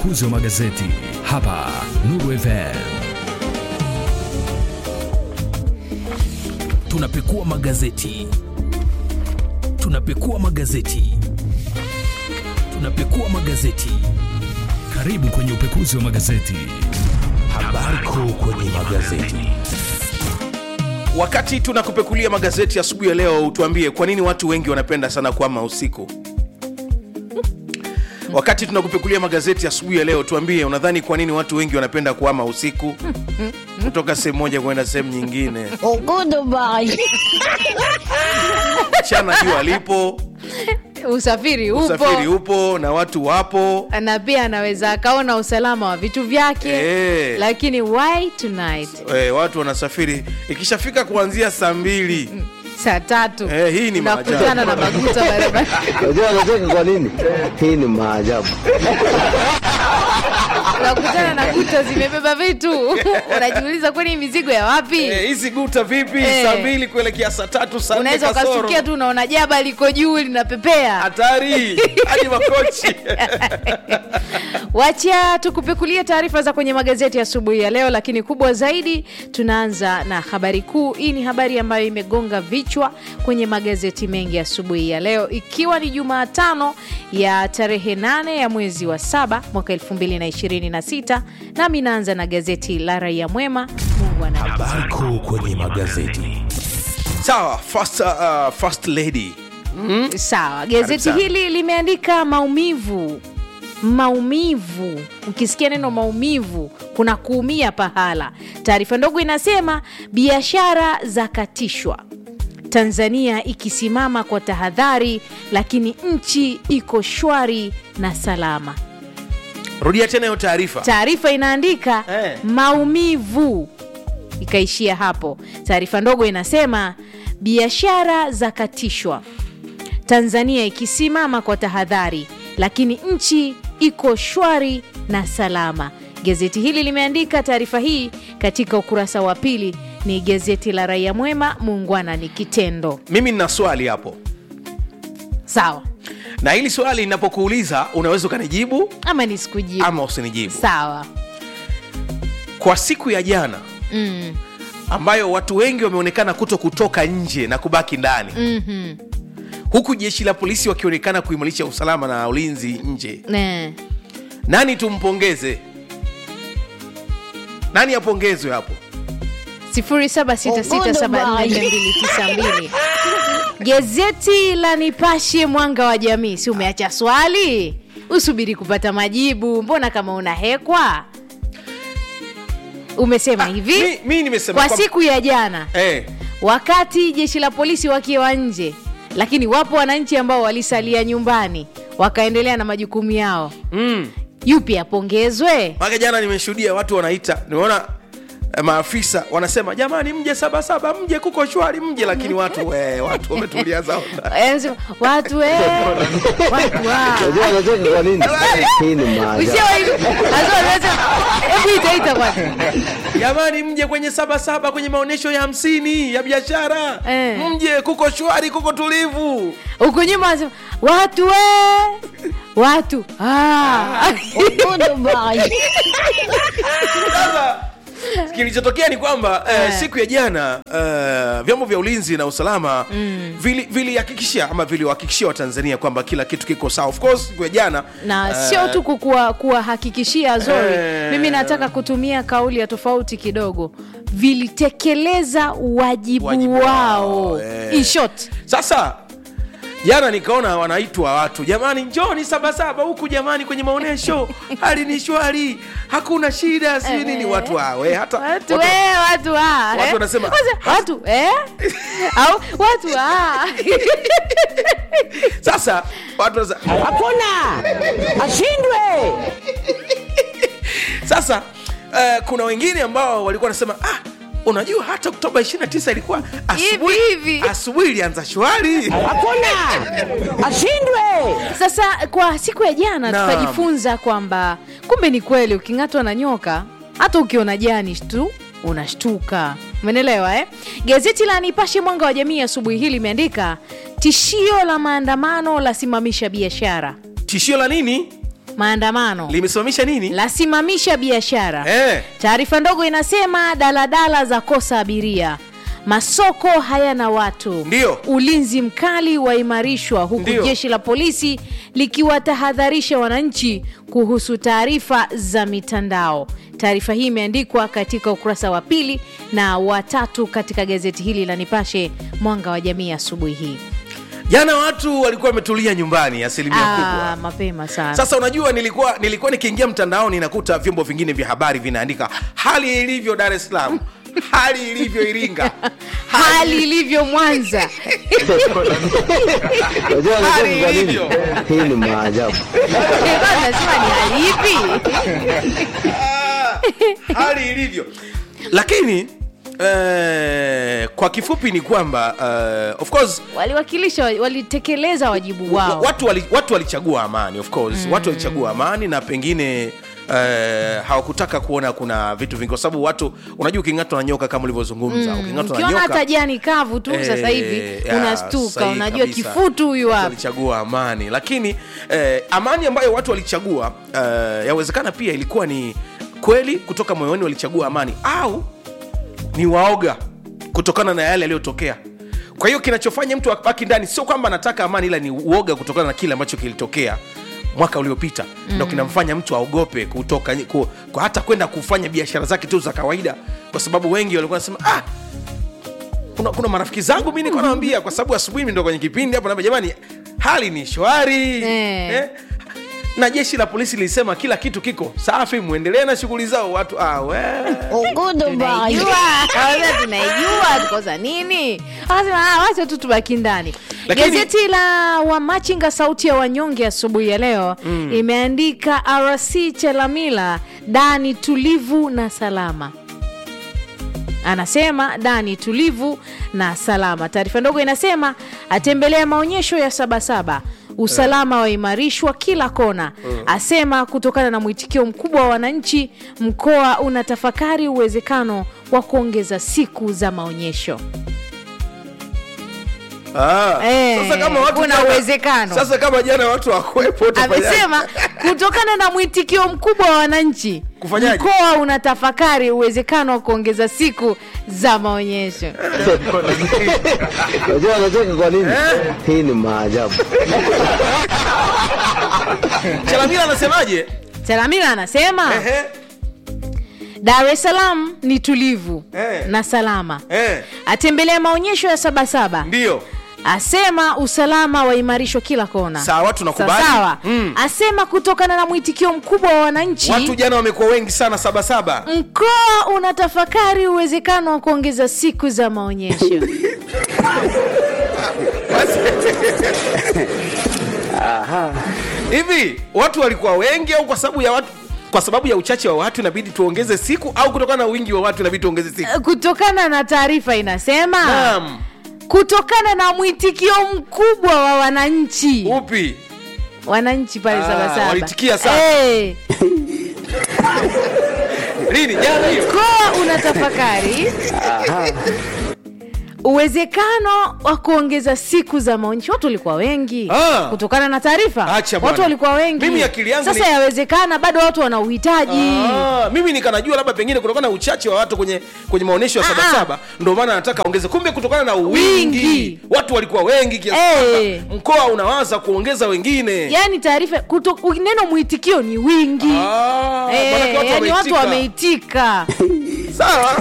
upekuzi wa magazeti hapa Nuru FM. Tunapekua magazeti, tunapekua magazeti, tunapekua magazeti. Karibu kwenye upekuzi wa magazeti. Habari kuu kwenye magazeti. wakati tunakupekulia magazeti asubuhi ya leo utuambie kwa nini watu wengi wanapenda sana kuama usiku wakati tunakupekulia magazeti asubuhi ya leo tuambie unadhani kwa nini watu wengi wanapenda kuama usiku kutoka sehemu moja kwenda sehemu nyingine mchana jua lipo usafiri upo usafiri upo na watu wapo na pia anaweza akaona usalama wa vitu vyake Eh. lakini why tonight e, watu wanasafiri ikishafika kuanzia saa mbili saa tatu Eh, hii ni unakutana na maajabu. maguta barabara Unajua anacheka kwa nini? Hii ni maajabu. unakutana na guta zimebeba vitu unajiuliza kwani mizigo ya wapi Eh, hizi guta vipi Eh. saa mbili kuelekea saa tatu saa nne unaweza kasoro ukasukia tu unaona jaba liko juu linapepea hatari hadi makochi wacha tukupekulie taarifa za kwenye magazeti asubuhi ya leo lakini kubwa zaidi tunaanza na habari kuu hii ni habari ambayo imegonga vichwa kwenye magazeti mengi asubuhi ya leo ikiwa ni jumatano ya tarehe 8 ya mwezi wa saba mwaka 2026 nami naanza na gazeti la raia mwema mungu ana Habari kuu kwenye magazeti. sawa first, uh, first lady sawa gazeti sana. hili limeandika maumivu maumivu ukisikia neno maumivu kuna kuumia pahala taarifa ndogo inasema biashara za katishwa tanzania ikisimama kwa tahadhari lakini nchi iko shwari na salama rudia tena hiyo taarifa taarifa inaandika Eh. maumivu ikaishia hapo taarifa ndogo inasema biashara za katishwa tanzania ikisimama kwa tahadhari lakini nchi iko shwari na salama gazeti hili limeandika taarifa hii katika ukurasa wa pili ni gazeti la raia mwema muungwana ni kitendo mimi nina swali hapo sawa na hili swali linapokuuliza unaweza ukanijibu ama nisikujibu ama usinijibu sawa kwa siku ya jana mm. ambayo watu wengi wameonekana kuto kutoka nje na kubaki ndani mm-hmm. huku jeshi la polisi wakionekana kuimarisha usalama na ulinzi nje ne. nani tumpongeze nani apongezwe hapo 0766744292 gazeti la nipashe mwanga wa jamii si umeacha swali usubiri kupata majibu mbona kama unahekwa umesema hivi mi, mi nimesema kwa kwamba- siku ya jana eh, wakati jeshi la polisi wakiwa nje lakini wapo wananchi ambao walisalia nyumbani wakaendelea na majukumu yao mm. yupi apongezwe Maka jana nimeshuhudia watu wanaita, nimeona eh, maafisa wanasema jamani, mje sabasaba, mje kuko shwari, mje, lakini watu we, watu wametulia zao ndani. Eh, sema, watu eh, watu wa. Unajua anacheka kwa nini? Hii ni maajabu. Usiwe hivi. Lazima niweze- hebu itaita kwanza Jamani, mje kwenye sabasaba, kwenye maonyesho ya hamsini ya biashara Eh. mje, kuko shwari, kuko tulivu. huku nyuma wanasema watu we watu ah. Sasa kilichotokea ni kwamba eh, siku ya jana eh, vyombo vya ulinzi na usalama vili- vilihakikishia ama viliwahakikishia watanzania kwamba kila kitu kiko sawa of course siku ya jana na eh, sio tu kukuwa- kuwahakikishia zori Eh. mimi nataka kutumia kauli ya tofauti kidogo vilitekeleza wajibu, Wajibu wao wao, eh. In short sasa jana nikaona wanaitwa watu jamani njoni sabasaba huku jamani kwenye maonyesho hali ni shwari hakuna shida si nini watu wawe hata watu watu- we watu ah, watu eh? wanasema- Kwanza, watu eh? au watu ah. sasa watu wanasema, hakuna ashindwe sasa uh, kuna wengine ambao walikuwa wanasema ah, unajua hata oktoba 29 ilikuwa asubuhi Hivi, hivi. asubuhi ilianza shwari hakuna ashindwe sasa kwa siku ya jana Naam. tukajifunza kwamba kumbe ni kweli uking'atwa na nyoka hata ukiona jani tu unashtuka umenelewa eh? gazeti la nipashe mwanga wa jamii asubuhi hii limeandika tishio la maandamano lasimamisha biashara tishio la nini maandamano limesimamisha nini lasimamisha biashara eh. taarifa ndogo inasema daladala za kosa abiria masoko hayana watu Ndiyo. ulinzi mkali waimarishwa huku Ndiyo. jeshi la polisi likiwatahadharisha wananchi kuhusu taarifa za mitandao taarifa hii imeandikwa katika ukurasa wa pili na watatu katika gazeti hili la nipashe mwanga wa jamii asubuhi hii jana watu walikuwa wametulia nyumbani asilimia Ah, kubwa mapema sana sasa unajua nilikuwa nilikuwa nikiingia mtandaoni nakuta vyombo vingine vya habari vinaandika hali ilivyo dar es salaam hali ilivyo iringa hali ilivyo mwanza Unajua Hali anacheka kwa nini? ilivyo. Hii ni maajabu. Nilikuwa nasema ni hali ipi Ah, hali ilivyo lakini eh, kwa kifupi ni kwamba eh, of course waliwakilisha walitekeleza wajibu wao watu wali- watu walichagua amani of course mm. watu walichagua amani na pengine Uh, hawakutaka kuona kuna vitu vingi kwa sababu watu unajua uking'atwa na nyoka kama ulivyozungumza mm. uking'atwa na ukiona hata nyoka jani kavu tu Eh, sasa hivi ya, unastuka sahihi unajua kabisa. kifutu huyu Watu hapa walichagua amani lakini eh, amani ambayo watu walichagua eh, yawezekana pia ilikuwa ni kweli kutoka moyoni walichagua amani au ni waoga kutokana na yale yaliyotokea kwa hiyo kinachofanya mtu abaki ndani sio kwamba anataka amani ila ni uoga kutokana na kile ambacho kilitokea mwaka uliopita mm. ndo kinamfanya mtu aogope kutoka ku, ku, hata kwenda kufanya biashara zake tu za kawaida kwa sababu wengi walikuwa nasema ah, kuna, kuna marafiki zangu mi niko nawambia kwa sababu asubuhi mi ndo kwenye kipindi hapo naambia jamani hali ni shwari Eh. eh? na jeshi la polisi lilisema kila kitu kiko safi mwendelee na shughuli zao watu ah, we. tunaijua Kwanza tunaijua tukosa nini akasema "Ah, wacha tu tubaki ndani Lakini- gazeti la wamachinga sauti ya wanyonge asubuhi ya leo mm. imeandika rc chelamila dani tulivu na salama anasema dani tulivu na salama taarifa ndogo inasema atembelea maonyesho ya sabasaba usalama waimarishwa kila kona asema kutokana na mwitikio mkubwa wa wananchi mkoa unatafakari uwezekano wa kuongeza siku za maonyesho Ah, Eh, sasa kama watu kuna jana- uwezekano. sasa kama jana watu wakwepo amesema kutokana na mwitikio mkubwa wa wananchi Kufanyaje? mkoa unatafakari uwezekano wa kuongeza siku za maonyesho Unajua anacheka kwa nini? Hii ni maajabu. chalamila anasemaje salamila anasema Ehe, dar es salaam ni tulivu Eh. na salama eh, atembelea maonyesho ya sabasaba ndio asema usalama waimarishwa kila kona Sawa, tunakubali. Sa- sawa Mm. asema kutokana na mwitikio mkubwa wa wananchi watu jana wamekuwa wengi sana sabasaba mkoa unatafakari uwezekano wa kuongeza siku za maonyesho hivi watu walikuwa wengi au kwa sababu ya watu kwa sababu ya uchache wa watu inabidi tuongeze siku au kutokana na wingi wa watu inabidi tuongeze siku kutokana na taarifa inasema naam kutokana na mwitikio mkubwa wa wananchi upi wananchi pale Ah, sabasaba walitikia sana. Eh, lini jana hiyo mkoa unatafakari uwezekano wa kuongeza siku za maonyesho watu walikuwa wengi Ah. kutokana na taarifa Acha bwana. watu walikuwa wengi Mimi akili yangu sasa ni- yawezekana bado watu wana uhitaji Ah, mimi nikanajua labda pengine kutokana na uchache wa watu kwenye kwenye maonyesho ya Ah, sabasaba ndio maana nataka ongeze kumbe kutokana na wingi, Wingi. watu walikuwa wengi kiasi Eh. kwamba mkoa unawaza kuongeza wengine yaani taarifa kuto- neno mwitikio ni wingi Ah, Eh, maanake watu yaani watu wameitika. wameitika sawa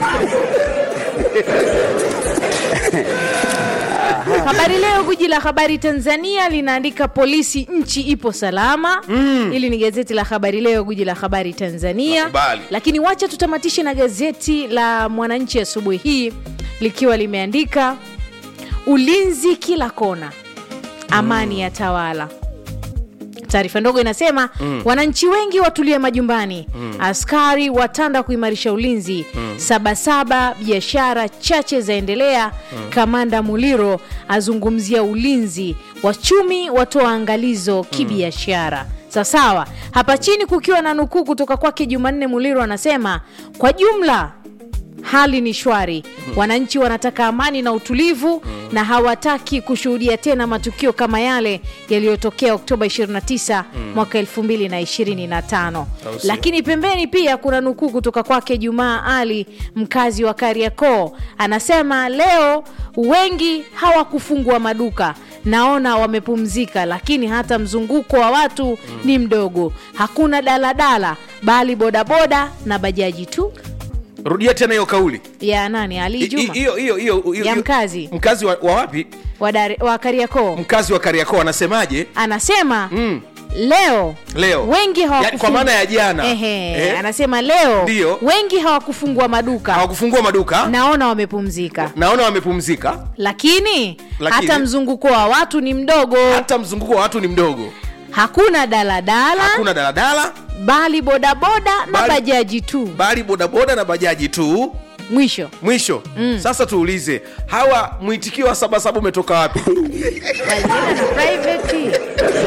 habari leo guji la habari tanzania linaandika polisi nchi ipo salama hili ni gazeti la habari leo guji la habari tanzania Nakubali. lakini wacha tutamatishe na gazeti la mwananchi asubuhi hii likiwa limeandika ulinzi kila kona amani ya tawala taarifa ndogo inasema mm. wananchi wengi watulie majumbani mm. askari watanda kuimarisha ulinzi mm. sabasaba biashara chache zaendelea mm. kamanda muliro azungumzia ulinzi wachumi watoa angalizo kibiashara sawasawa hapa chini kukiwa na nukuu kutoka kwake jumanne muliro anasema kwa jumla hali ni shwari wananchi wanataka amani na utulivu na hawataki kushuhudia tena matukio kama yale yaliyotokea oktoba 29 mwaka 2025 Au sio? lakini pembeni pia kuna nukuu kutoka kwake jumaa ali mkazi wa kariakoo anasema leo wengi hawakufungua maduka naona wamepumzika lakini hata mzunguko wa watu ni mdogo hakuna daladala bali bodaboda na bajaji tu rudia tena hiyo kauli ya nani ali I- i- juma hiyo hiyo hiyo hiyo- Ya hiyo- mkazi. mkazi wa, wa wapi wa, Dar- wa kariakoo mkazi wa kariakoo anasemaje anasema mm. leo Leo. wengi Ya- hawakufungua- kwa maana ya jana. Ehe, Eh? anasema leo Ndiyo. wengi hawakufungua maduka hawakufungua maduka naona wamepumzika naona wamepumzika lakini, Lakini? hata mzunguko wa watu ni mdogo hata mzunguko wa watu ni mdogo hakuna daladala hakuna daladala bali bodaboda na Bali- bajaji tu bali bodaboda na bajaji tu mwisho mwisho mm. sasa tuulize hawa mwitikio wa sabasaba umetoka wapi Wajina na private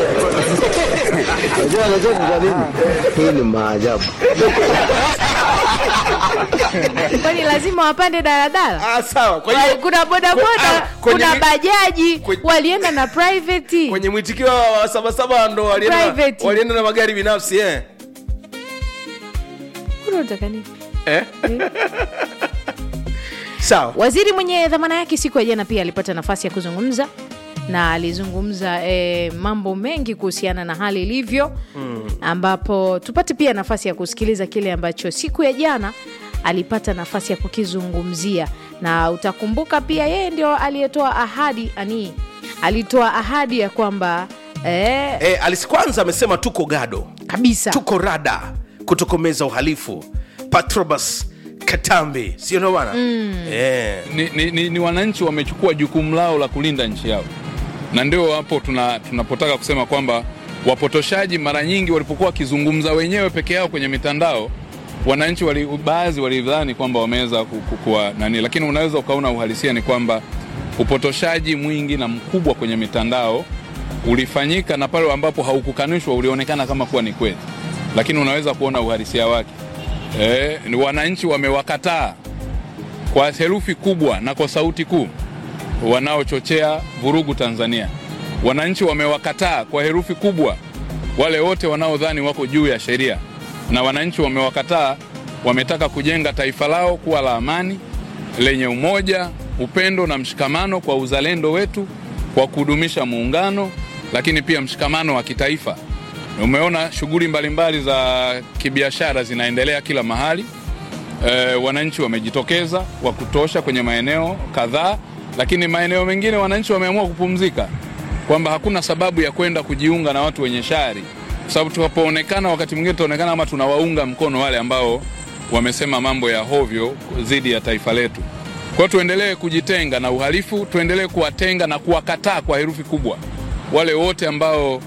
Unajua anacheka kwa nini? Hii ni maajabu. kwani lazima wapande daladala ah, sawa kwa Wa- hiyo kuna Ah, bodaboda kwenye kuna mi- bajaji kwenye- walienda na private kwenye mwitikio wa sabasaba ndo walienda, Private. walienda na magari binafsi eh? Kuna unataka nini? Eh? sawa waziri mwenye dhamana yake siku ya jana pia alipata nafasi ya kuzungumza na alizungumza e, mambo mengi kuhusiana na hali ilivyo mm. ambapo tupate pia nafasi ya kusikiliza kile ambacho siku ya jana alipata nafasi ya kukizungumzia na utakumbuka pia yeye ndio aliyetoa ahadi ani alitoa ahadi ya kwamba e, eh, alis kwanza amesema tuko gado kabisa tuko rada kutokomeza uhalifu patrobas katambi sio ndo bana mm. eh. ni, ni, ni, ni wananchi wamechukua jukumu lao la kulinda nchi yao, na ndio hapo tuna, tunapotaka kusema kwamba wapotoshaji mara nyingi walipokuwa wakizungumza wenyewe peke yao kwenye mitandao, wananchi wali, baadhi walidhani kwamba wameweza ku- ku- kuwa nani, lakini unaweza ukaona uhalisia ni kwamba upotoshaji mwingi na mkubwa kwenye mitandao ulifanyika na pale ambapo haukukanishwa ulionekana kama kuwa ni kweli, lakini unaweza kuona uhalisia wake. E, ni wananchi wamewakataa kwa herufi kubwa na kwa sauti kuu wanaochochea vurugu Tanzania. Wananchi wamewakataa kwa herufi kubwa wale wote wanaodhani wako juu ya sheria, na wananchi wamewakataa, wametaka kujenga taifa lao kuwa la amani, lenye umoja, upendo na mshikamano kwa uzalendo wetu, kwa kudumisha muungano, lakini pia mshikamano wa kitaifa. Umeona shughuli mbalimbali za kibiashara zinaendelea kila mahali e, wananchi wamejitokeza wa kutosha kwenye maeneo kadhaa, lakini maeneo mengine wananchi wameamua kupumzika, kwamba hakuna sababu ya kwenda kujiunga na watu wenye shari, kwa sababu tunapoonekana, wakati mwingine tunaonekana kama tunawaunga mkono wale ambao wamesema mambo ya hovyo dhidi ya taifa letu. Kwa hiyo tuendelee kujitenga na uhalifu, tuendelee kuwatenga na kuwakataa kwa herufi kubwa wale wote ambao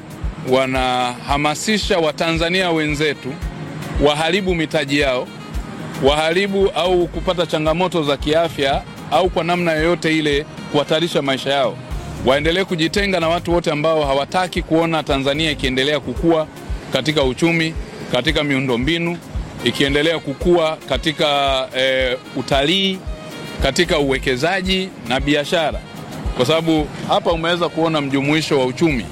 wanahamasisha Watanzania wenzetu waharibu mitaji yao waharibu au kupata changamoto za kiafya au kwa namna yoyote ile kuhatarisha maisha yao. Waendelee kujitenga na watu wote ambao hawataki kuona Tanzania ikiendelea kukua katika uchumi, katika miundombinu, ikiendelea kukua katika e, utalii, katika uwekezaji na biashara, kwa sababu hapa umeweza kuona mjumuisho wa uchumi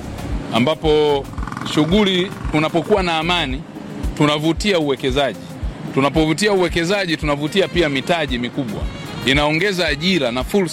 ambapo shughuli, tunapokuwa na amani tunavutia uwekezaji tunapovutia uwekezaji tunavutia pia mitaji mikubwa, inaongeza ajira na fursa